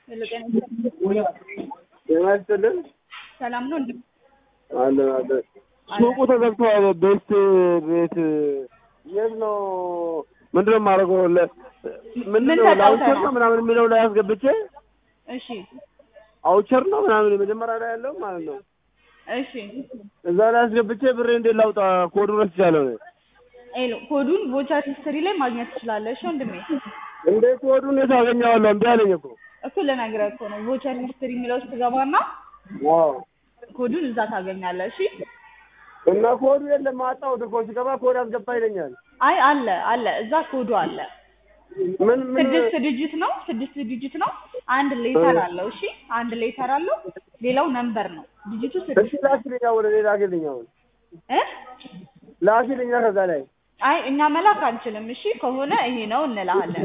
ሄሎ ጤና ይስጥልኝ። ጤና ይስጥልን። ሰላም ነው እንዴ? አለን አለን። ሱቁ ተዘግቷል። ቤት ቤት የት ነው? ምንድን ነው የማደርገው? ለ- ምንድን ምን ነው ተጫውተህ ለአውቸር ነው? ነው ምናምን የሚለው ላይ አስገብቼ እሺ አውቸር ነው ምናምን የመጀመሪያ ላይ ያለው ማለት ነው። እሺ እዛ ላይ አስገብቼ ብሬ እንዴት ላውጣ? ኮዱ ረስቻለሁ እኔ። ሄሎ ኮዱን ቮቸር ሂስትሪ ላይ ማግኘት ትችላለህ። እሺ ወንድሜ እንዴት ኮዱን የት አገኘዋለሁ? እምቢ አለኝ እኮ። እኮ ልነግርህ እኮ ነው። ቮቸር ሂስትሪ የሚለው ውስጥ ትገባና አዎ ኮዱን እዛ ታገኛለህ። እሺ እና ኮዱ የለም አጣሁት እኮ ሲገባ ኮድ አስገባ ይለኛል። አይ አለ አለ እዛ ኮዱ አለ። ምን ምን ስድስት ዲጂት ነው። ስድስት ዲጂት ነው። አንድ ሌተር አለው። እሺ አንድ ሌተር አለው። ሌላው ነምበር ነው። ዲጂቱ እሺ ስድስት ላኪልኛ፣ ወደ ሌላ ላኪልኛ፣ አሁን እ ላኪልኛ ከዛ ላይ አይ እኛ መላክ አንችልም። እሺ ከሆነ ይሄ ነው እንልሃለን።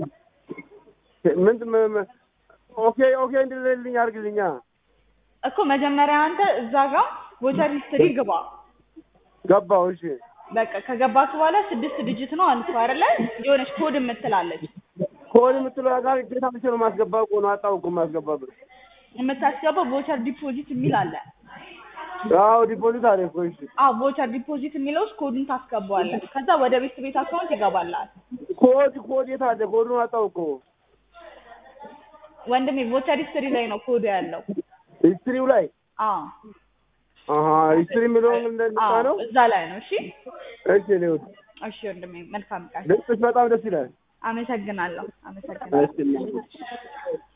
ምን ምን- ምን- ኦኬ ኦኬ እንድልልኝ አድርግልኛ። እኮ መጀመሪያ አንተ እዛ ጋር ቮቸር ሂስትሪ ግባ። ገባው። እሺ በቃ ከገባክ በኋላ ስድስት ዲጂት ነው አልኩ አይደለ? የሆነች ኮድ የምትላለች ኮድ የምትለው ጋር ጌታ ብቻ ነው ማስገባ እኮ ነው። አጣው እኮ ማስገባ ብር። የምታስገባው ቮቸር ዲፖዚት የሚል አለ። አዎ ዲፖዚት አለ እኮ። እሺ አዎ ቮቸር ዲፖዚት የሚለው ውስጥ ኮዱን ታስገባዋለህ። ከዛ ወደ ቤት ቤት አካውንት ይገባላል። ኮድ ኮድ የት አለ? ኮዱን አጣው እኮ። ወንድሜ ቮቸር ሂስትሪ ላይ ነው ኮዱ ያለው። ሂስትሪው ላይ አዎ አሀ ሂስትሪ የሚለውን እንደነጣ አዎ ነው። እዛ ላይ ነው። እሺ እሺ ሌውት እሺ ወንድሜ መልካም ቀን። ድምፅሽ በጣም ደስ ይላል። አመሰግናለሁ አመሰግናለሁ። እሺ